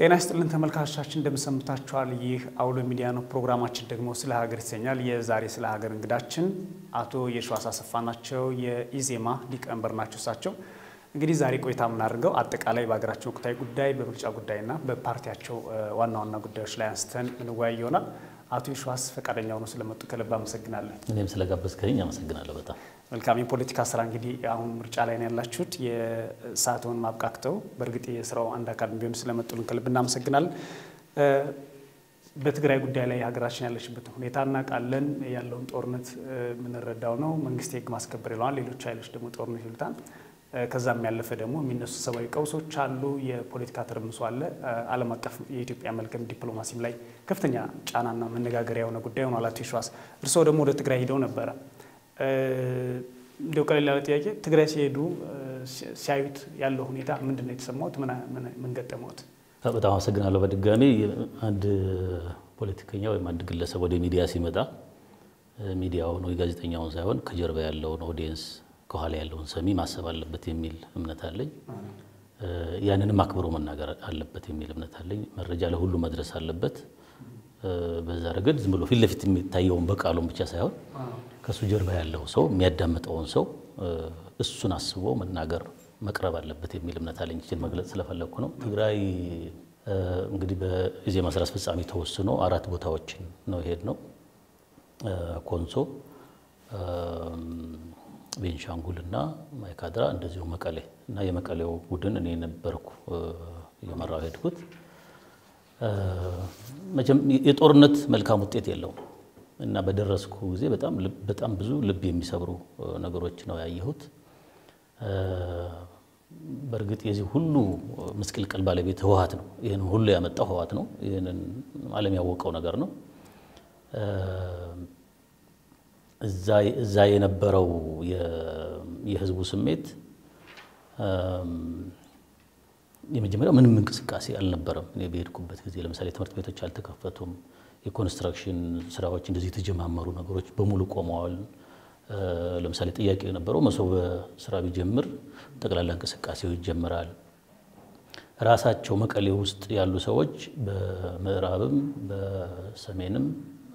ጤና ይስጥልን ተመልካቾቻችን፣ እንደምሰምታችኋል። ይህ አውሎ ሚዲያ ነው። ፕሮግራማችን ደግሞ ስለ ሀገር ይሰኛል። የዛሬ ስለ ሀገር እንግዳችን አቶ የሺዋስ አሰፋ ናቸው። የኢዜማ ሊቀመንበር ናቸው። እሳቸው እንግዲህ ዛሬ ቆይታ የምናደርገው አጠቃላይ በሀገራችን ወቅታዊ ጉዳይ፣ በምርጫ ጉዳይና በፓርቲያቸው ዋና ዋና ጉዳዮች ላይ አንስተን ምንወያይ ይሆናል። አቶ የሺዋስ ፈቃደኛ ሆነው ስለመጡ ከልብ አመሰግናለን። እኔም ስለጋበዝከኝ አመሰግናለሁ በጣም መልካም የፖለቲካ ስራ እንግዲህ አሁን ምርጫ ላይ ነው ያላችሁት። የሰዓትዎን ማብቃክተው በእርግጥ የስራው አንድ አካል ቢሆን ስለመጡልን ከልብ እናመሰግናለን። በትግራይ ጉዳይ ላይ ሀገራችን ያለችበትን ሁኔታ እናውቃለን። ያለውን ጦርነት የምንረዳው ነው። መንግስት የህግ ማስከበር ይለዋል፣ ሌሎች ኃይሎች ደግሞ ጦርነት ይሉታል። ከዛም ያለፈ ደግሞ የሚነሱ ሰብአዊ ቀውሶች አሉ። የፖለቲካ ትርምሶ አለ። ዓለም አቀፍ የኢትዮጵያ መልካም ዲፕሎማሲም ላይ ከፍተኛ ጫናና መነጋገሪያ የሆነ ጉዳይ ሆኗል። አቶ የሺዋስ እርስዎ ደግሞ ወደ ትግራይ ሂደው ነበረ። እንዲያው ቀለል ያለ ጥያቄ፣ ትግራይ ሲሄዱ ሲያዩት ያለው ሁኔታ ምንድን ነው የተሰማዎት? ምን ገጠመዎት? በጣም አመሰግናለሁ። በድጋሚ አንድ ፖለቲከኛ ወይም አንድ ግለሰብ ወደ ሚዲያ ሲመጣ ሚዲያውን ወይ ጋዜጠኛውን ሳይሆን ከጀርባ ያለውን ኦዲየንስ ከኋላ ያለውን ሰሚ ማሰብ አለበት የሚል እምነት አለኝ። ያንንም አክብሮ መናገር አለበት የሚል እምነት አለኝ። መረጃ ለሁሉ መድረስ አለበት። በዛ ረገድ ዝም ብሎ ፊት ለፊት የሚታየውን በቃሉን ብቻ ሳይሆን ከእሱ ጀርባ ያለው ሰው የሚያዳምጠውን ሰው እሱን አስቦ መናገር መቅረብ አለበት የሚል እምነት አለኝ። ይችን መግለጽ ስለፈለግኩ ነው። ትግራይ እንግዲህ በኢዜማ ስራ አስፈጻሚ ተወስኖ አራት ቦታዎችን ነው ይሄድ ነው ኮንሶ ቤንሻንጉል እና ማይካድራ እንደዚሁ መቀሌ እና የመቀሌው ቡድን እኔ ነበርኩ እየመራው ሄድኩት። መቼም የጦርነት መልካም ውጤት የለውም እና በደረስኩ ጊዜ በጣም ብዙ ልብ የሚሰብሩ ነገሮች ነው ያየሁት። በእርግጥ የዚህ ሁሉ ምስቅልቅል ባለቤት ህወሓት ነው። ይህን ሁሉ ያመጣው ህወሓት ነው። ይህንን ዓለም ያወቀው ነገር ነው። እዛ የነበረው የህዝቡ ስሜት የመጀመሪያው ምንም እንቅስቃሴ አልነበረም። እኔ በሄድኩበት ጊዜ ለምሳሌ ትምህርት ቤቶች አልተከፈቱም። የኮንስትራክሽን ስራዎች እንደዚህ የተጀማመሩ ነገሮች በሙሉ ቆመዋል። ለምሳሌ ጥያቄ የነበረው መሶበ ስራ ቢጀምር ጠቅላላ እንቅስቃሴው ይጀምራል። ራሳቸው መቀሌ ውስጥ ያሉ ሰዎች በምዕራብም በሰሜንም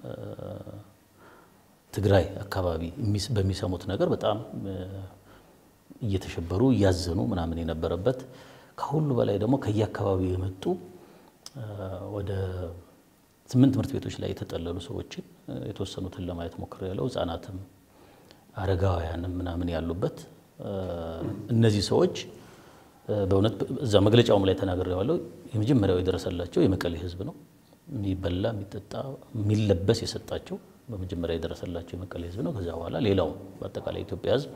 ትግራይ አካባቢ በሚሰሙት ነገር በጣም እየተሸበሩ እያዘኑ ምናምን የነበረበት ከሁሉ በላይ ደግሞ ከየአካባቢው የመጡ ወደ ስምንት ትምህርት ቤቶች ላይ የተጠለሉ ሰዎችን የተወሰኑትን ለማየት ሞክሬያለሁ። ህጻናትም አረጋውያንም ምናምን ያሉበት እነዚህ ሰዎች በእውነት እዛ መግለጫውም ላይ ተናግሬዋለሁ። የመጀመሪያው የደረሰላቸው የመቀሌ ህዝብ ነው። የሚበላ የሚጠጣ የሚለበስ የሰጣቸው በመጀመሪያ የደረሰላቸው የመቀሌ ህዝብ ነው። ከዚያ በኋላ ሌላው በአጠቃላይ ኢትዮጵያ ህዝብ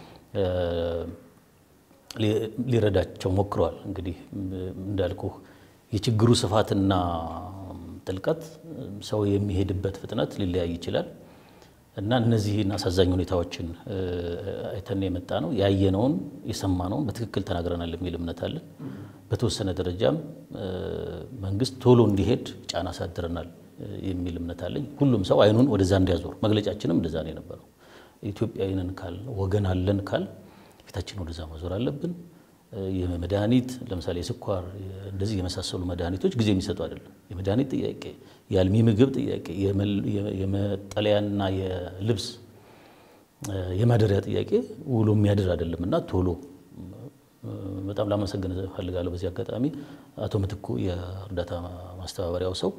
ሊረዳቸው ሞክረዋል። እንግዲህ እንዳልኩ የችግሩ ስፋትና ጥልቀት ሰው የሚሄድበት ፍጥነት ሊለያይ ይችላል እና እነዚህን አሳዛኝ ሁኔታዎችን አይተን የመጣ ነው። ያየነውን የሰማነውን በትክክል ተናግረናል የሚል እምነት አለን። በተወሰነ ደረጃም መንግስት ቶሎ እንዲሄድ ጫና አሳድረናል የሚል እምነት አለኝ። ሁሉም ሰው አይኑን ወደዛ እንዲያዞር መግለጫችንም እንደዛ ነው የነበረው። ኢትዮጵያዊንን ካል ወገን አለን ካል ፊታችን ወደዛ ማዞር አለብን። የመድኃኒት ለምሳሌ የስኳር እንደዚህ የመሳሰሉ መድኃኒቶች ጊዜ የሚሰጡ አይደለም። የመድኃኒት ጥያቄ፣ የአልሚ ምግብ ጥያቄ፣ የመጠለያና የልብስ የማደሪያ ጥያቄ ውሎ የሚያድር አይደለም እና ቶሎ በጣም ላመሰግን እፈልጋለሁ። በዚህ አጋጣሚ አቶ ምትኩ የእርዳታ ማስተባበሪያው ሰው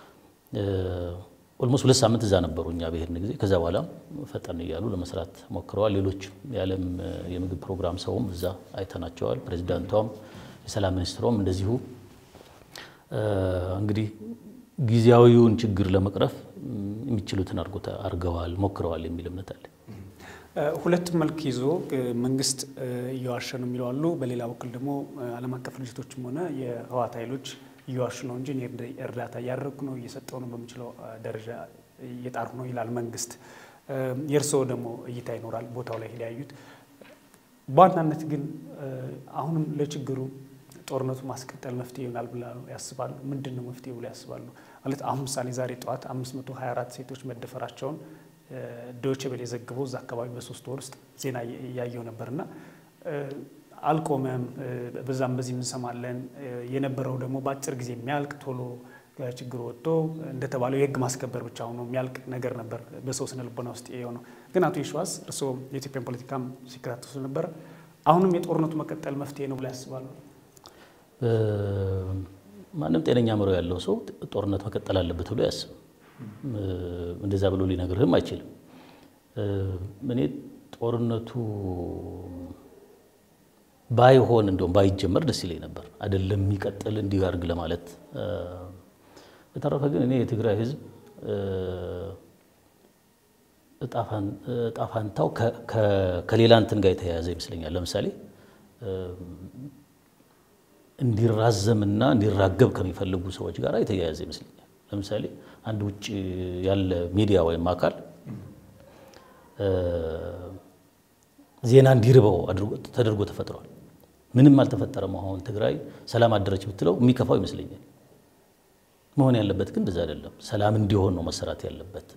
ኦልሞስት ሁለት ሳምንት እዛ ነበሩ እኛ በሄድን ጊዜ። ከዛ በኋላ ፈጠን እያሉ ለመስራት ሞክረዋል። ሌሎች የዓለም የምግብ ፕሮግራም ሰውም እዛ አይተናቸዋል። ፕሬዚዳንቷም የሰላም ሚኒስትሯም እንደዚሁ እንግዲህ ጊዜያዊውን ችግር ለመቅረፍ የሚችሉትን አድርገዋል፣ ሞክረዋል የሚል እምነት አለ። ሁለቱም መልክ ይዞ መንግስት እየዋሸ ነው የሚለው አሉ። በሌላ በኩል ደግሞ ዓለም አቀፍ ድርጅቶችም ሆነ የህወሓት ኃይሎች እየዋሹ ነው እንጂ እርዳታ እያደረግኩ ነው እየሰጠው ነው በምችለው ደረጃ እየጣርኩ ነው ይላል መንግስት። የእርስዎ ደግሞ እይታ ይኖራል ቦታው ላይ ሄዳያዩት። በዋናነት ግን አሁንም ለችግሩ ጦርነቱ ማስቀጠል መፍትሄ ይሆናል ብላ ያስባሉ? ምንድን ነው መፍትሄ ብሎ ያስባሉ? ማለት አሁን ምሳሌ ዛሬ ጠዋት 524 ሴቶች መደፈራቸውን ዶይቼ ቬለ የዘግበው እዛ አካባቢ በሶስት ወር ውስጥ ዜና እያየው ነበርና አልቆመም። በዛም በዚህ እንሰማለን። የነበረው ደግሞ በአጭር ጊዜ የሚያልቅ ቶሎ ችግር ወጥቶ እንደተባለው የህግ ማስከበር ብቻ ሆኖ የሚያልቅ ነገር ነበር በሰው ስነ ልቦና ውስጥ የሆነው። ግን አቶ የሺዋስ እርስዎ የኢትዮጵያን ፖለቲካም ሲከታተሉ ስለነበረ አሁንም የጦርነቱ መቀጠል መፍትሄ ነው ብላ ያስባሉ? ማንም ጤነኛ አእምሮ ያለው ሰው ጦርነት መቀጠል አለበት ብሎ ያስብ። እንደዛ ብሎ ሊነግርህም አይችልም። እኔ ጦርነቱ ባይሆን እንዲሁም ባይጀመር ደስ ይለኝ ነበር። አይደለም የሚቀጥል እንዲህ አድርግ ለማለት በተረፈ ግን እኔ የትግራይ ህዝብ እጣፋንታው ከሌላ እንትን ጋር የተያያዘ ይመስለኛል። ለምሳሌ እንዲራዘምና እንዲራገብ ከሚፈልጉ ሰዎች ጋር የተያያዘ ይመስለኛል። ለምሳሌ አንድ ውጭ ያለ ሚዲያ ወይም አካል ዜና እንዲርበው ተደርጎ ተፈጥሯል። ምንም አልተፈጠረም። አሁን ትግራይ ሰላም አደረች ብትለው የሚከፋው ይመስለኛል። መሆን ያለበት ግን እንደዛ አይደለም። ሰላም እንዲሆን ነው መሰራት ያለበት።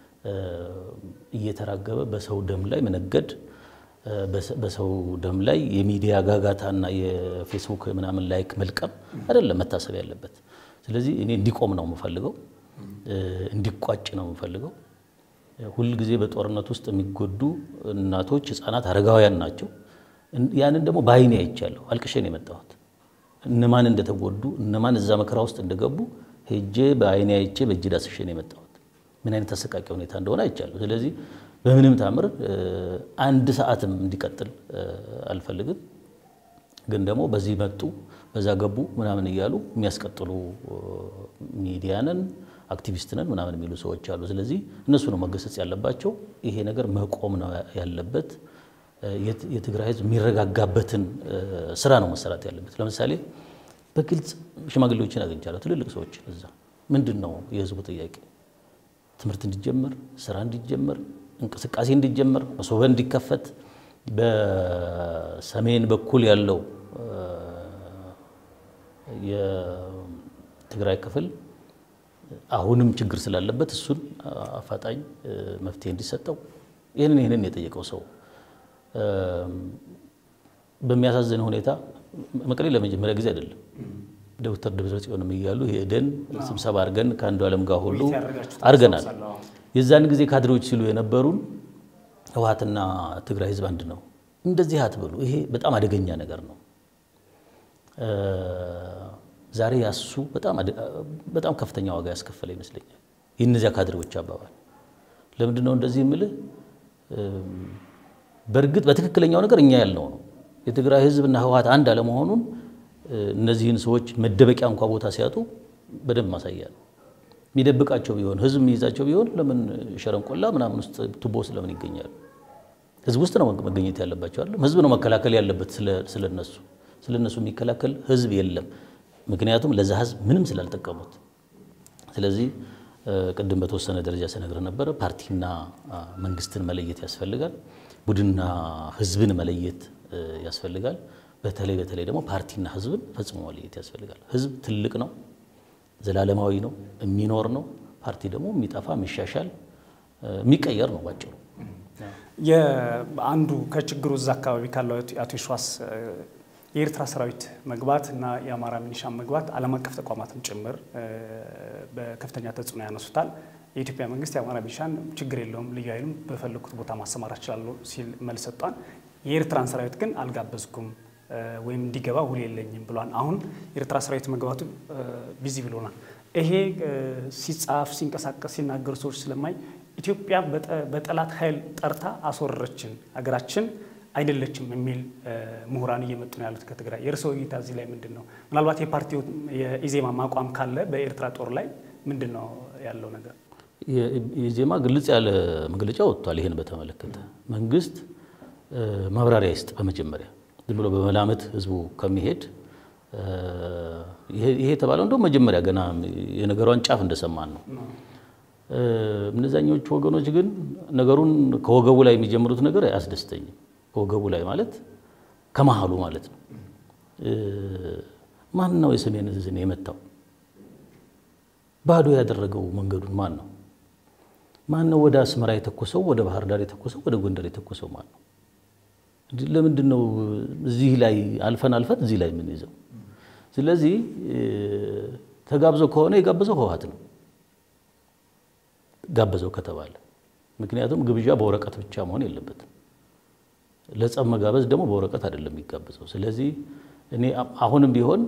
እየተራገበ በሰው ደም ላይ መነገድ፣ በሰው ደም ላይ የሚዲያ ጋጋታና የፌስቡክ ምናምን ላይክ መልቀም አይደለም መታሰብ ያለበት። ስለዚህ እኔ እንዲቆም ነው የምፈልገው፣ እንዲቋጭ ነው የምፈልገው። ሁል ጊዜ በጦርነት ውስጥ የሚጎዱ እናቶች፣ ህፃናት፣ አረጋውያን ናቸው። ያንን ደግሞ በአይኔ አይቻለሁ። አልቅሼ ነው የመጣሁት። እነማን እንደተጎዱ እነማን እዛ መከራ ውስጥ እንደገቡ ሄጄ በአይኔ አይቼ በእጅ ዳስሼ ነው የመጣሁት። ምን አይነት አሰቃቂ ሁኔታ እንደሆነ አይቻለሁ። ስለዚህ በምንም ታምር አንድ ሰዓትም እንዲቀጥል አልፈልግም። ግን ደግሞ በዚህ መጡ በዛ ገቡ ምናምን እያሉ የሚያስቀጥሉ ሚዲያንን አክቲቪስትንን ምናምን የሚሉ ሰዎች አሉ። ስለዚህ እነሱ ነው መገሰጽ ያለባቸው። ይሄ ነገር መቆም ነው ያለበት። የትግራይ ህዝብ የሚረጋጋበትን ስራ ነው መሰራት ያለበት። ለምሳሌ በግልጽ ሽማግሌዎችን አግኝቻለሁ፣ ትልልቅ ሰዎች እዛ ምንድን ነው የህዝቡ ጥያቄ? ትምህርት እንዲጀመር፣ ስራ እንዲጀመር፣ እንቅስቃሴ እንዲጀመር፣ መሶበ እንዲከፈት፣ በሰሜን በኩል ያለው የትግራይ ክፍል አሁንም ችግር ስላለበት እሱን አፋጣኝ መፍትሄ እንዲሰጠው ይህንን ይህንን የጠየቀው ሰው በሚያሳዝን ሁኔታ መቀሌ ለመጀመሪያ ጊዜ አይደለም። ዶክተር ደብረጽዮንም እያሉ ሄደን ስብሰባ አድርገን ከአንዱ ዓለም ጋር ሁሉ አድርገናል። የዛን ጊዜ ካድሬዎች ሲሉ የነበሩን ህወሓትና ትግራይ ህዝብ አንድ ነው፣ እንደዚህ አትበሉ፣ ይሄ በጣም አደገኛ ነገር ነው። ዛሬ ያሱ በጣም ከፍተኛ ዋጋ ያስከፈለ ይመስለኛል። የእነዚያ ካድሬዎች አባባል ለምንድን ነው እንደዚህ የምልህ? በእርግጥ በትክክለኛው ነገር እኛ ያልነው ነው። የትግራይ ህዝብና ህወሓት አንድ አለመሆኑን እነዚህን ሰዎች መደበቂያ እንኳ ቦታ ሲያጡ በደንብ ማሳያ ነው። የሚደብቃቸው ቢሆን ህዝብ የሚይዛቸው ቢሆን ለምን ሸረንቆላ ምናምን ውስጥ ቱቦ ውስጥ ለምን ይገኛሉ? ህዝብ ውስጥ ነው መገኘት ያለባቸው አይደለም። ህዝብ ነው መከላከል ያለበት ስለነሱ። ስለነሱ የሚከላከል ህዝብ የለም። ምክንያቱም ለዛ ህዝብ ምንም ስላልጠቀሙት። ስለዚህ ቅድም በተወሰነ ደረጃ ስነግርህ ነበረ፣ ፓርቲና መንግስትን መለየት ያስፈልጋል። ቡድንና ህዝብን መለየት ያስፈልጋል። በተለይ በተለይ ደግሞ ፓርቲና ህዝብን ፈጽሞ መለየት ያስፈልጋል። ህዝብ ትልቅ ነው፣ ዘላለማዊ ነው፣ የሚኖር ነው። ፓርቲ ደግሞ የሚጠፋ የሚሻሻል፣ የሚቀየር ነው ባጭሩ። አንዱ ከችግሩ እዛ አካባቢ ካለው አቶ የሺዋስ የኤርትራ ሰራዊት መግባት እና የአማራ ሚኒሻ መግባት ዓለም አቀፍ ተቋማትም ጭምር በከፍተኛ ተጽዕኖ ያነሱታል። የኢትዮጵያ መንግስት የአማራ ሚኒሻን ችግር የለውም ልዩ ኃይሉም በፈለጉት ቦታ ማሰማራት ይችላሉ ሲል መልስ ሰጥቷል። የኤርትራን ሰራዊት ግን አልጋበዝኩም ወይም እንዲገባ ውል የለኝም ብሏል። አሁን የኤርትራ ሰራዊት መግባቱ ቢዚ ብሎናል። ይሄ ሲጻፍ ሲንቀሳቀስ ሲናገሩ ሰዎች ስለማይ ኢትዮጵያ በጠላት ኃይል ጠርታ አስወረረችን ሀገራችን አይደለችም የሚል ምሁራን እየመጡ ነው ያሉት ከትግራይ። የእርስዎ እይታ እዚህ ላይ ምንድን ነው? ምናልባት የፓርቲው የኢዜማ ማቋም ካለ በኤርትራ ጦር ላይ ምንድን ነው ያለው ነገር? የኢዜማ ግልጽ ያለ መግለጫ ወጥቷል። ይህን በተመለከተ መንግስት ማብራሪያ ይስጥ። በመጀመሪያ ዝም ብሎ በመላመት ህዝቡ ከሚሄድ ይሄ የተባለው እንደውም መጀመሪያ ገና የነገሯን ጫፍ እንደሰማን ነው። እነዛኞቹ ወገኖች ግን ነገሩን ከወገቡ ላይ የሚጀምሩት ነገር አያስደስተኝም። ከወገቡ ላይ ማለት ከመሀሉ ማለት ነው። ማን ነው የሰሜን ዕዝን የመታው? ባዶ ያደረገው መንገዱን ማን ነው? ማን ነው ወደ አስመራ የተኮሰው? ወደ ባህር ዳር የተኮሰው? ወደ ጎንደር የተኮሰው ማን ነው? ለምንድን ነው እዚህ ላይ አልፈን አልፈን እዚህ ላይ የምንይዘው? ስለዚህ ተጋብዘው ከሆነ የጋበዘው ህወሓት ነው ጋበዘው ከተባለ ምክንያቱም ግብዣ በወረቀት ብቻ መሆን የለበትም። ለጸብ መጋበዝ ደግሞ በወረቀት አይደለም የሚጋበዘው። ስለዚህ እኔ አሁንም ቢሆን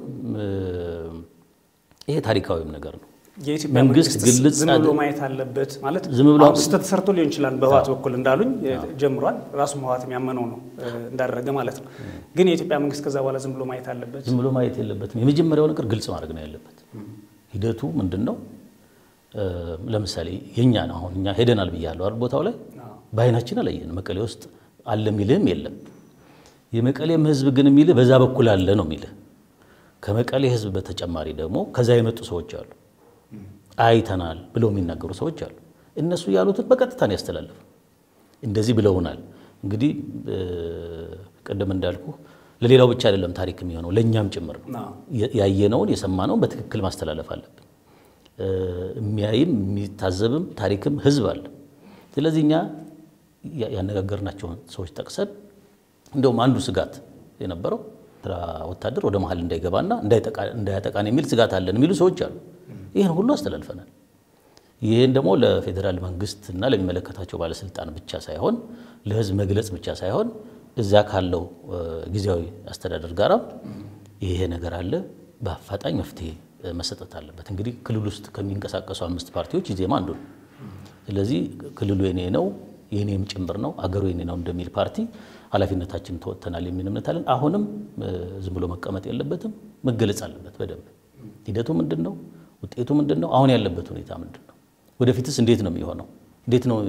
ይሄ ታሪካዊም ነገር ነው። የኢትዮጵያ መንግስት መንግስት ግልጽ ዝም ብሎ አድ- ማየት አለበት ማለት ዝም ብሎ አሁን ስህተት ሰርቶ ሊሆን ይችላል። በህወሓት በኩል እንዳሉኝ ጀምሯል። ራሱ ህወሓት የሚያመነው ነው እንዳደረገ ማለት ነው። ግን የኢትዮጵያ መንግስት ከዛ በኋላ ዝም ብሎ ማየት አለበት። ዝም ብሎ ማየት የለበትም። የመጀመሪያው ነገር ግልጽ ማድረግ ነው ያለበት። ሂደቱ ምንድን ነው? እ፣ ለምሳሌ የእኛን አሁን እኛ ሄደናል ብያለሁ አይደል? ቦታው ላይ በአይናችን አላየን። መቀሌ ውስጥ አለ የሚልህም የለም። የመቀሌም ህዝብ ግን የሚልህ በዛ በኩል አለ ነው የሚልህ። ከመቀሌ ህዝብ በተጨማሪ ደግሞ ከዛ የመጡ ሰዎች አሉ፣ አይተናል ብለው የሚናገሩ ሰዎች አሉ። እነሱ ያሉትን በቀጥታ ነው ያስተላለፉ። እንደዚህ ብለውናል። እንግዲህ እ፣ ቅድም እንዳልኩ ለሌላው ብቻ አይደለም ታሪክ የሚሆነው ለእኛም ጭምር ነው። አዎ። የ- ያየነውን የሰማነውን በትክክል ማስተላለፍ አለብን። እ፣ የሚያይም የሚታዘብም ታሪክም ህዝብ አለ። ስለዚህ እኛ ያ- ያነጋገርናቸውን ሰዎች ጠቅሰን እንደውም አንዱ ስጋት የነበረው ኤርትራ ወታደር ወደ መሀል እንዳይገባና እንዳይጠቃ- እንዳያጠቃን የሚል ስጋት አለን የሚሉ ሰዎች አሉ። ይህን ሁሉ አስተላልፈናል። ይህን ደግሞ ለፌዴራል መንግስት እና ለሚመለከታቸው ባለስልጣን ብቻ ሳይሆን ለህዝብ መግለጽ ብቻ ሳይሆን እዛ ካለው እ፣ ጊዜያዊ አስተዳደር ጋራ ይሄ ነገር አለ፣ በአፋጣኝ መፍትሄ እ፣ መሰጠት አለበት። እንግዲህ ክልል ውስጥ ከሚንቀሳቀሱ አምስት ፓርቲዎች ኢዜማ አንዱ ነው። ስለዚህ ክልሉ የኔ ነው የኔም ጭምር ነው አገሩ የኔ ነው እንደሚል ፓርቲ ኃላፊነታችን ተወጥተናል የሚል እምነት አለን። አሁንም እ፣ ዝም ብሎ መቀመጥ የለበትም፣ መገለጽ አለበት በደንብ ሂደቱ ምንድን ነው? ውጤቱ ምንድን ነው? አሁን ያለበት ሁኔታ ምንድን ነው? ወደፊትስ እንዴት ነው የሚሆነው? እንዴት ነው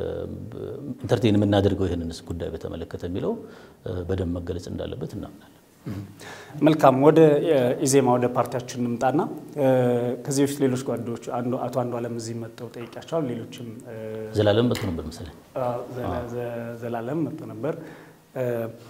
ኢንተርቴን የምናደርገው ይህንንስ ጉዳይ በተመለከተ የሚለው እ፣ በደንብ መገለጽ እንዳለበት እናምናለን። መልካም ወደ ኢዜማ ወደ ፓርቲያችን እንምጣና እ፣ ከዚህ በፊት ሌሎች ጓዶች አንዱ አቶ አንዱ አለም እዚህ መጥተው ጠይቂያቸዋል። ሌሎችም እ፣ ዘላለም መጥቶ ነበር መሰለኝ። ዘላ- ዘ- ዘላለም መጥቶ ነበር እ፣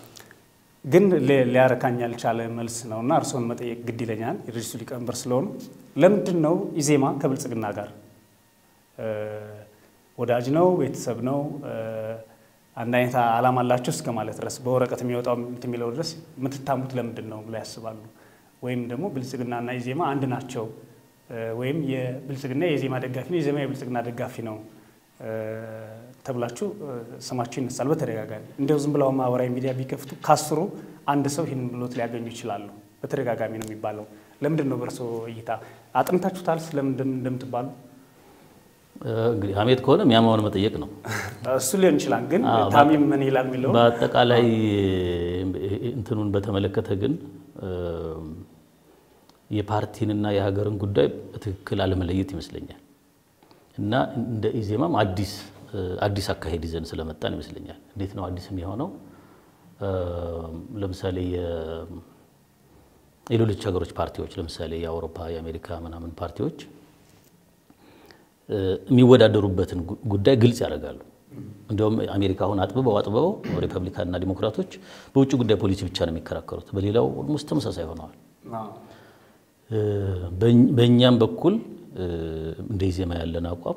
ግን ሊ- ሊያረካኝ ያልቻለ መልስ ነው እና እርስዎን መጠየቅ ግድ ይለኛል የድርጅቱ ሊቀመንበር ስለሆኑ ለምንድን ነው ኢዜማ ከብልጽግና ጋር እ፣ ወዳጅ ነው ቤተሰብ ነው እ፣ አንድ አይነት ዓላማ አላቸው እስከ ማለት ድረስ በወረቀት የሚወጣው እንትን የሚለው ድረስ የምትታሙት ለምንድን ነው ብለው ያስባሉ? ወይም ደግሞ ብልጽግናና ኢዜማ አንድ ናቸው እ፣ ወይም የብልጽግና የኢዜማ ደጋፊ ነው፣ የኢዜማ የብልጽግና ደጋፊ ነው እ፣ ተብላችሁ እ፣ ስማችሁ ይነሳል በተደጋጋሚ። እንዲያው ዝም ብለው ማህበራዊ ሚዲያ ቢከፍቱ ካስሩ አንድ ሰው ይህን ብሎት ሊያገኙ ይችላሉ። በተደጋጋሚ ነው የሚባለው። ለምንድን ነው በእርሶ እይታ አጥንታችሁታል ስለምንድን እንደምትባሉ? እ፣ እንግዲህ ሀሜት ከሆነ የሚያማውን መጠየቅ ነው። እሱ ሊሆን ይችላል። ግን አዎ፣ ታሚም ምን ይላል የሚለው በአጠቃላይ እንትኑን በተመለከተ ግን እ፣ የፓርቲንና የሀገርን ጉዳይ በትክክል አለመለየት ይመስለኛል እና እንደ ኢዜማም አዲስ እ፣ አዲስ አካሄድ ይዘን ስለመጣን ይመስለኛል። እንዴት ነው አዲስ የሚሆነው? እ፣ ለምሳሌ የ- የሌሎች ሀገሮች ፓርቲዎች ለምሳሌ የአውሮፓ የአሜሪካ ምናምን ፓርቲዎች እ፣ የሚወዳደሩበትን ጉ- ጉዳይ ግልጽ ያደርጋሉ። እንዲሁም አሜሪካ አሁን አጥብበው አጥብበው ሪፐብሊካንና ዲሞክራቶች በውጭ ጉዳይ ፖሊሲ ብቻ ነው የሚከራከሩት። በሌላው ኦልሞስት ተመሳሳይ ሆነዋል። አዎ። እ፣ በእኝ- በእኛም በኩል እ፣ እንደ ኢዜማ ያለን አቋም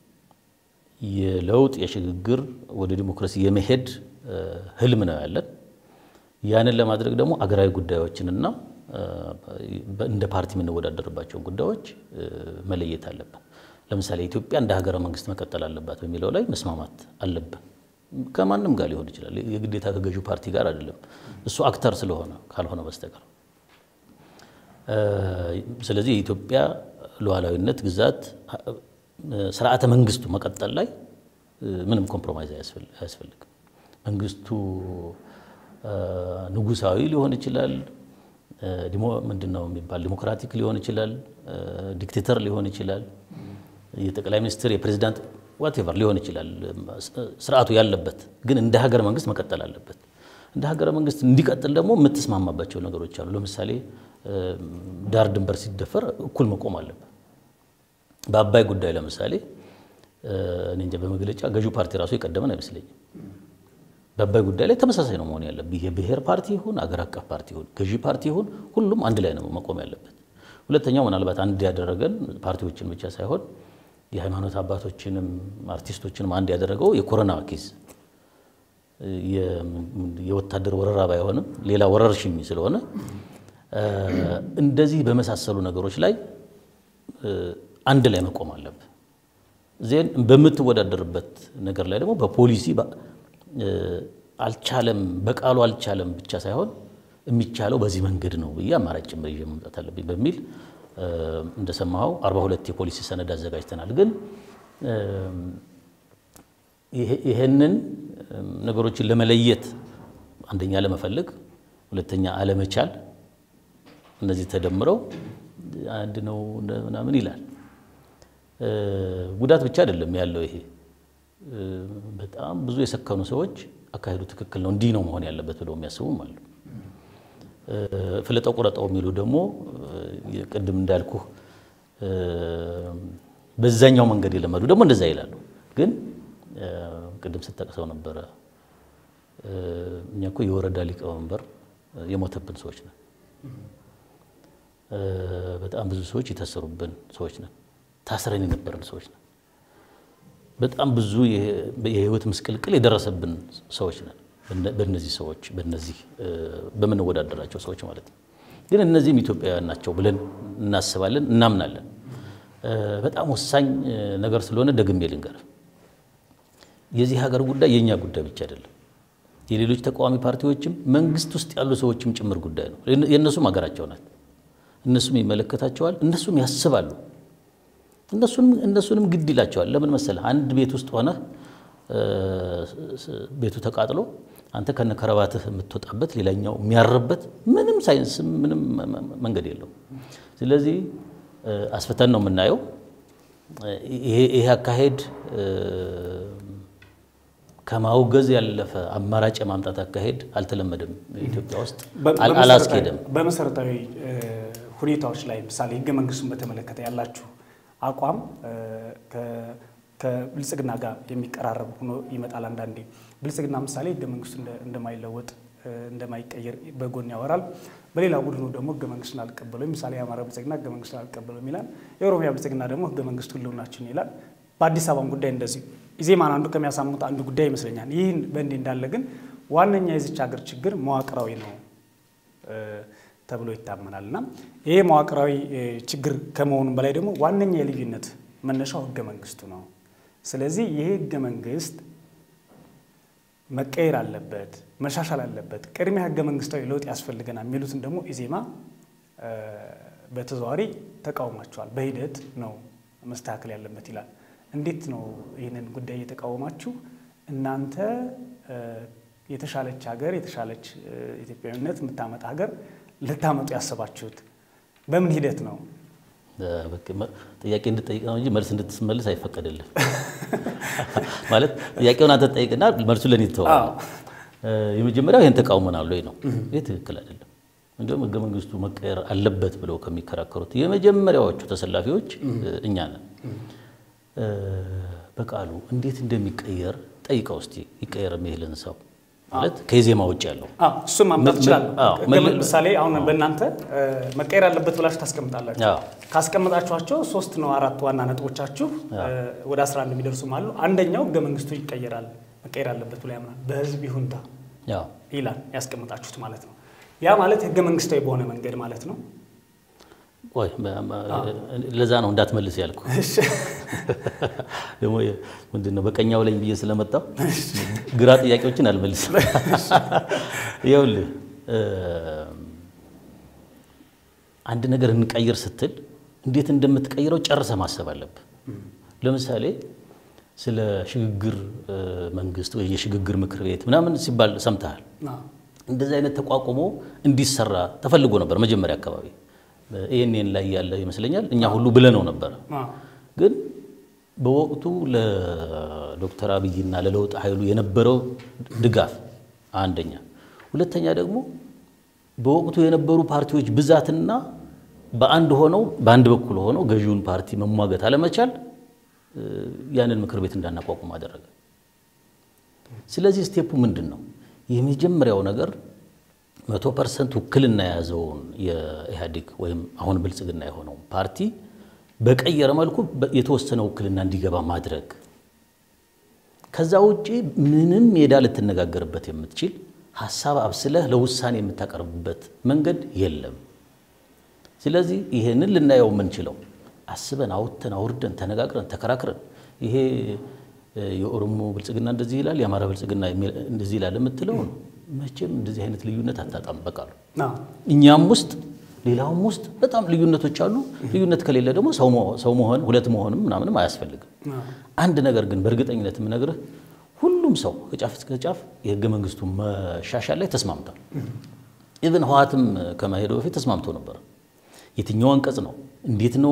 የለውጥ የሽግግር ወደ ዲሞክራሲ የመሄድ እ፣ ህልም ነው ያለን። ያንን ለማድረግ ደግሞ አገራዊ ጉዳዮችንና እ፣ በ- እንደ ፓርቲ የምንወዳደርባቸውን ጉዳዮች እ፣ መለየት አለብን። ለምሳሌ ኢትዮጵያ እንደ ሀገረ መንግስት መቀጠል አለባት በሚለው ላይ መስማማት አለብን። ከማንም ጋር ሊሆን ይችላል። የግዴታ ከገዢው ፓርቲ ጋር አይደለም። እሱ አክተር ስለሆነ ካልሆነ በስተቀር እ፣ ስለዚህ የኢትዮጵያ ሉዓላዊነት፣ ግዛት፣ እ፣ ስርዓተ መንግስቱ መቀጠል ላይ እ፣ ምንም ኮምፕሮማይዝ አያስፈል- አያስፈልግም። መንግስቱ እ፣ ንጉሳዊ ሊሆን ይችላል። እ፣ ዲሞ- ምንድን ነው የሚባል ዲሞክራቲክ ሊሆን ይችላል። እ፣ ዲክቴተር ሊሆን ይችላል። የጠቅላይ ሚኒስትር የፕሬዚዳንት ዋቴቨር ሊሆን ይችላል። ስርዓቱ ያለበት ግን እንደ ሀገር መንግስት መቀጠል አለበት። እንደ ሀገረ መንግስት እንዲቀጥል ደግሞ የምትስማማባቸው ነገሮች አሉ። ለምሳሌ እ፣ ዳር ድንበር ሲደፈር እኩል መቆም አለበት። በአባይ ጉዳይ ለምሳሌ እ፣ እኔ እንጃ በመግለጫ ገዢው ፓርቲ ራሱ የቀደመን አይመስለኝም። በአባይ ጉዳይ ላይ ተመሳሳይ ነው መሆን ያለብህ። የብሔር ፓርቲ ይሁን አገር አቀፍ ፓርቲ ይሁን ገዢ ፓርቲ ይሁን ሁሉም አንድ ላይ ነው መቆም ያለበት። ሁለተኛው ምናልባት አንድ ያደረገን ፓርቲዎችን ብቻ ሳይሆን የሃይማኖት አባቶችንም አርቲስቶችንም አንድ ያደረገው የኮሮና ኬዝ የወታደር ወረራ ባይሆንም ሌላ ወረርሽኝ ስለሆነ እንደዚህ በመሳሰሉ ነገሮች ላይ አንድ ላይ መቆም አለብህ። ዜን በምትወዳደርበት ነገር ላይ ደግሞ በፖሊሲ አልቻለም፣ በቃሉ አልቻለም ብቻ ሳይሆን የሚቻለው በዚህ መንገድ ነው ብዬ አማራጭ ጭምር ይዤ መምጣት አለብኝ በሚል እንደሰማኸው አርባ ሁለት የፖሊሲ ሰነድ አዘጋጅተናል። ግን ይሄንን ነገሮችን ለመለየት አንደኛ ለመፈለግ፣ ሁለተኛ አለመቻል፣ እነዚህ ተደምረው አንድ ነው ምናምን ይላል። ጉዳት ብቻ አይደለም ያለው ይሄ በጣም ብዙ የሰከኑ ሰዎች አካሄዱ ትክክል ነው እንዲህ ነው መሆን ያለበት ብለው የሚያስቡም አሉ። ፍለጠው ቁረጠው የሚሉ ደግሞ ቅድም እንዳልኩህ በዛኛው መንገድ የለመዱ ደግሞ እንደዛ ይላሉ። ግን ቅድም ስጠቅሰው ነበረ እኛ እኮ የወረዳ ሊቀመንበር የሞተብን ሰዎች ነን። በጣም ብዙ ሰዎች የታሰሩብን ሰዎች ነን። ታስረን የነበረን ሰዎች ነን። በጣም ብዙ የህይወት ምስቅልቅል የደረሰብን ሰዎች ነን። በእነዚህ ሰዎች በእነዚህ በምንወዳደራቸው ሰዎች ማለት ነው። ግን እነዚህም ኢትዮጵያውያን ናቸው ብለን እናስባለን፣ እናምናለን። በጣም ወሳኝ ነገር ስለሆነ ደግሜ ልንገር፣ የዚህ ሀገር ጉዳይ የእኛ ጉዳይ ብቻ አይደለም። የሌሎች ተቃዋሚ ፓርቲዎችም መንግስት ውስጥ ያሉ ሰዎችም ጭምር ጉዳይ ነው። የእነሱም ሀገራቸው ናት። እነሱም ይመለከታቸዋል፣ እነሱም ያስባሉ። እነሱንም ግድ ይላቸዋል። ለምን መሰለህ? አንድ ቤት ውስጥ ሆነህ ቤቱ ተቃጥሎ አንተ ከነ ከረባትህ የምትወጣበት ሌላኛው የሚያርበት ምንም ሳይንስ ምንም መንገድ የለው። ስለዚህ አስፍተን ነው የምናየው። ይሄ አካሄድ ከማውገዝ ያለፈ አማራጭ የማምጣት አካሄድ አልተለመደም ኢትዮጵያ ውስጥ አላስኬደም። በመሰረታዊ ሁኔታዎች ላይ ምሳሌ ህገ መንግስቱን በተመለከተ ያላችሁ አቋም ከብልጽግና ጋር የሚቀራረብ ሆኖ ይመጣል። አንዳንዴ ብልጽግና ምሳሌ ህገ መንግስቱ እንደማይለወጥ እንደማይቀየር በጎን ያወራል። በሌላ ቡድኑ ደግሞ ህገ መንግስቱን አልቀበለው ምሳሌ የአማራ ብልጽግና ህገ መንግስቱን አልቀበለውም ይላል። የኦሮሚያ ብልጽግና ደግሞ ህገ መንግስቱ ህልውናችን ይላል። በአዲስ አበባም ጉዳይ እንደዚሁ ኢዜማን አንዱ ከሚያሳሙት አንዱ ጉዳይ ይመስለኛል። ይህን በእንዲህ እንዳለ ግን ዋነኛ የዚች ሀገር ችግር መዋቅራዊ ነው ተብሎ ይታመናል እና ይሄ መዋቅራዊ ችግር ከመሆኑም በላይ ደግሞ ዋነኛ የልዩነት መነሻው ህገ መንግስቱ ነው። ስለዚህ ይሄ ህገ መንግስት መቀየር አለበት፣ መሻሻል አለበት፣ ቅድሚያ ህገ መንግስታዊ ለውጥ ያስፈልገናል የሚሉትን ደግሞ ኢዜማ በተዘዋዋሪ ተቃውሟቸዋል። በሂደት ነው መስተካከል ያለበት ይላል። እንዴት ነው ይህንን ጉዳይ እየተቃወማችሁ እናንተ የተሻለች ሀገር የተሻለች ኢትዮጵያዊነት የምታመጣ ሀገር ልታመጡ ያሰባችሁት በምን ሂደት ነው? ጥያቄ እንድጠይቅ ነው እንጂ መልስ እንድትመልስ አይፈቀድልም። ማለት ጥያቄውን አንተ ጠይቅና መልሱ ለእኔ ትተዋል። የመጀመሪያው ይህን ተቃውመናል ወይ ነው። ይህ ትክክል አይደለም። እንዲሁም ህገ መንግስቱ መቀየር አለበት ብለው ከሚከራከሩት የመጀመሪያዎቹ ተሰላፊዎች እኛ ነን። በቃሉ እንዴት እንደሚቀየር ጠይቀው እስቲ ይቀየር የሚልህን ሰው ማለት ከኢዜማ ውጭ ያለው እሱም ማምጣት ይችላለሁ። ምሳሌ አሁን በእናንተ መቀየር አለበት ብላችሁ ታስቀምጣላችሁ። ካስቀመጣችኋቸው ሶስት ነው አራት ዋና ነጥቦቻችሁ ወደ 11 የሚደርሱም አሉ። አንደኛው ህገ መንግስቱ ይቀየራል መቀየር አለበት ብሎ ያምናል። በህዝብ ይሁንታ ይላል ያስቀመጣችሁት ማለት ነው። ያ ማለት ህገ መንግስታዊ በሆነ መንገድ ማለት ነው። ቆይ ለዛ ነው እንዳትመልስ ያልኩ። ደግሞ ምንድን ነው በቀኛው ላይ ብዬ ስለመጣው ግራ ጥያቄዎችን አልመልስም። ይኸውልህ አንድ ነገር እንቀይር ስትል እንዴት እንደምትቀይረው ጨርሰ ማሰብ አለብህ። ለምሳሌ ስለ ሽግግር መንግስት ወይ የሽግግር ምክር ቤት ምናምን ሲባል ሰምተሃል። እንደዚህ አይነት ተቋቁሞ እንዲሰራ ተፈልጎ ነበር መጀመሪያ አካባቢ ይህንን ላይ ያለ ይመስለኛል እኛ ሁሉ ብለነው ነበረ። ግን በወቅቱ ለዶክተር አብይና ለለውጥ ኃይሉ የነበረው ድጋፍ አንደኛ፣ ሁለተኛ ደግሞ በወቅቱ የነበሩ ፓርቲዎች ብዛትና በአንድ ሆነው በአንድ በኩል ሆነው ገዢውን ፓርቲ መሟገት አለመቻል ያንን ምክር ቤት እንዳናቋቁም አደረገ። ስለዚህ ስቴፑ ምንድን ነው? የመጀመሪያው ነገር መቶ ፐርሰንት ውክልና የያዘውን የኢህአዴግ ወይም አሁን ብልጽግና የሆነው ፓርቲ በቀየረ መልኩ የተወሰነ ውክልና እንዲገባ ማድረግ። ከዛ ውጪ ምንም ሜዳ ልትነጋገርበት የምትችል ሀሳብ አብስለህ ለውሳኔ የምታቀርብበት መንገድ የለም። ስለዚህ ይሄንን ልናየው የምንችለው አስበን አውጥተን አውርደን ተነጋግረን ተከራክረን ይሄ የኦሮሞ ብልጽግና እንደዚህ ይላል፣ የአማራ ብልጽግና እንደዚህ ይላል የምትለው ነው። መቼም እንደዚህ አይነት ልዩነት አታጣም። በቃሉ እኛም ውስጥ ሌላውም ውስጥ በጣም ልዩነቶች አሉ። ልዩነት ከሌለ ደግሞ ሰው መሆን ሁለት መሆንም ምናምንም አያስፈልግም። አንድ ነገር ግን በእርግጠኝነት የምነግርህ ሁሉም ሰው ከጫፍ እስከ ጫፍ የህገ መንግስቱ መሻሻል ላይ ተስማምቷል። ኢቨን ህወሓትም ከመሄዱ በፊት ተስማምቶ ነበር። የትኛው አንቀጽ ነው እንዴት ነው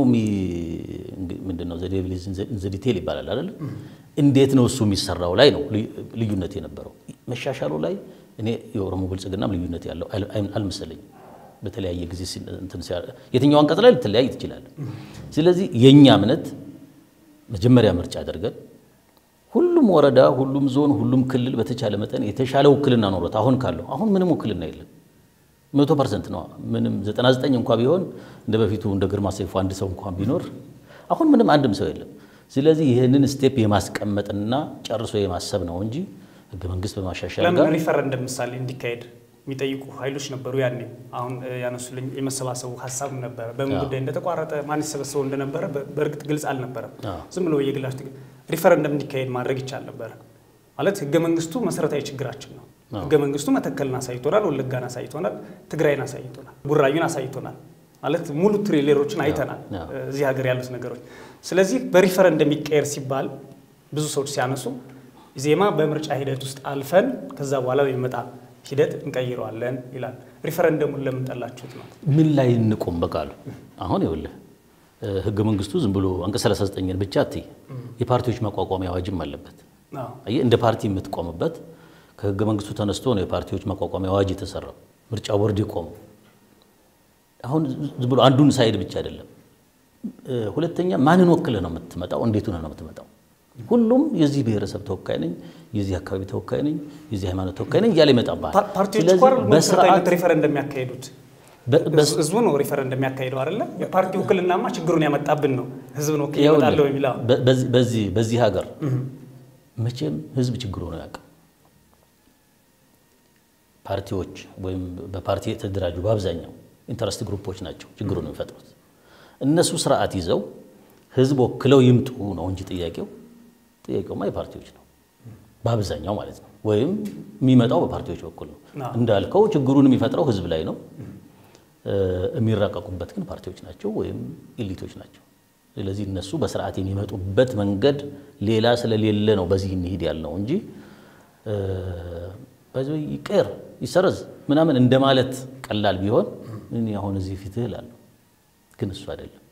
ምንድን ነው ዘዲቴል ይባላል አይደል? እንዴት ነው እሱ የሚሰራው ላይ ነው ልዩነት የነበረው። መሻሻሉ ላይ እኔ የኦሮሞ ብልጽግናም ልዩነት ያለው አልመሰለኝም። በተለያየ ጊዜ የትኛው አንቀጽ ላይ ልትለያይ ትችላል። ስለዚህ የእኛ እምነት መጀመሪያ ምርጫ አድርገን ሁሉም ወረዳ፣ ሁሉም ዞን፣ ሁሉም ክልል በተቻለ መጠን የተሻለ ውክልና ኖሮት አሁን ካለው አሁን ምንም ውክልና የለም መቶ ፐርሰንት ነው። ምንም 99 እንኳ ቢሆን እንደ በፊቱ እንደ ግርማ ሰይፉ አንድ ሰው እንኳን ቢኖር አሁን ምንም አንድም ሰው የለም። ስለዚህ ይህንን ስቴፕ የማስቀመጥና ጨርሶ የማሰብ ነው እንጂ ህገ መንግስት በማሻሻል ለምን ሪፈረንደም ምሳሌ እንዲካሄድ የሚጠይቁ ኃይሎች ነበሩ። ያኔ አሁን ያነሱልኝ የመሰባሰቡ ሀሳብ ነበረ። በምን ጉዳይ እንደተቋረጠ ማን ይሰበሰበው እንደነበረ በእርግጥ ግልጽ አልነበረም። ዝም ብሎ የግላች ሪፈረንደም እንዲካሄድ ማድረግ ይቻል ነበረ። ማለት ህገ መንግስቱ መሰረታዊ ችግራችን ነው። ህገ መንግስቱ መተከልን አሳይቶናል፣ ወለጋን አሳይቶናል፣ ትግራይን አሳይቶናል፣ ቡራዩን አሳይቶናል። ማለት ሙሉ ትሬሌሮችን አይተናል፣ እዚህ ሀገር ያሉት ነገሮች። ስለዚህ በሪፈረንደም ይቀየር ሲባል ብዙ ሰዎች ሲያነሱ ዜማ በምርጫ ሂደት ውስጥ አልፈን ከዛ በኋላ የሚመጣ ሂደት እንቀይረዋለን ይላል። ሪፈረንደሙን ለምን ጠላችሁት ነው? ምን ላይ እንቆም? በቃሉ አሁን ይኸውልህ ህገ መንግስቱ ዝም ብሎ አንቀጽ 39ን ብቻ አትይ፣ የፓርቲዎች ማቋቋሚያ አዋጅም አለበት። እንደ ፓርቲ የምትቆምበት ከህገ መንግስቱ ተነስቶ ነው የፓርቲዎች ማቋቋሚያ አዋጅ የተሰራው። ምርጫ ቦርድ ይቆም። አሁን ዝም ብሎ አንዱን ሳይድ ብቻ አይደለም። ሁለተኛ ማንን ወክለህ ነው የምትመጣው? እንዴት ሆነህ ነው የምትመጣው? ሁሉም የዚህ ብሔረሰብ ተወካይ ነኝ፣ የዚህ አካባቢ ተወካይ ነኝ፣ የዚህ ሃይማኖት ተወካይ ነኝ እያለ ይመጣባል። ፓርቲዎች እኮ በስርዓት ሪፈረንደም የሚያካሄዱት ህዝቡ ነው ሪፈረንደም የሚያካሄደው አይደለ? የፓርቲ ውክልናማ ችግሩን ያመጣብን ነው። ህዝብ ነው ይመጣለሁ የሚለው በዚህ ሀገር መቼም ህዝብ ችግሩ ነው ያውቅ ፓርቲዎች ወይም በፓርቲ የተደራጁ በአብዛኛው ኢንተረስት ግሩፖች ናቸው ችግሩን የሚፈጥሩት። እነሱ ስርዓት ይዘው ህዝብ ወክለው ይምጡ ነው እንጂ ጥያቄው ጥያቄውማ የፓርቲዎች ነው በአብዛኛው ማለት ነው። ወይም የሚመጣው በፓርቲዎች በኩል ነው። እንዳልከው ችግሩን የሚፈጥረው ህዝብ ላይ ነው። የሚራቀቁበት ግን ፓርቲዎች ናቸው ወይም ኢሊቶች ናቸው። ስለዚህ እነሱ በስርዓት የሚመጡበት መንገድ ሌላ ስለሌለ ነው በዚህ እንሂድ ያልነው እንጂ በዚህ ይቀር ይሰረዝ ምናምን እንደማለት ቀላል ቢሆን እኔ አሁን እዚህ ፊትህ እላለሁ፣ ግን እሱ አይደለም።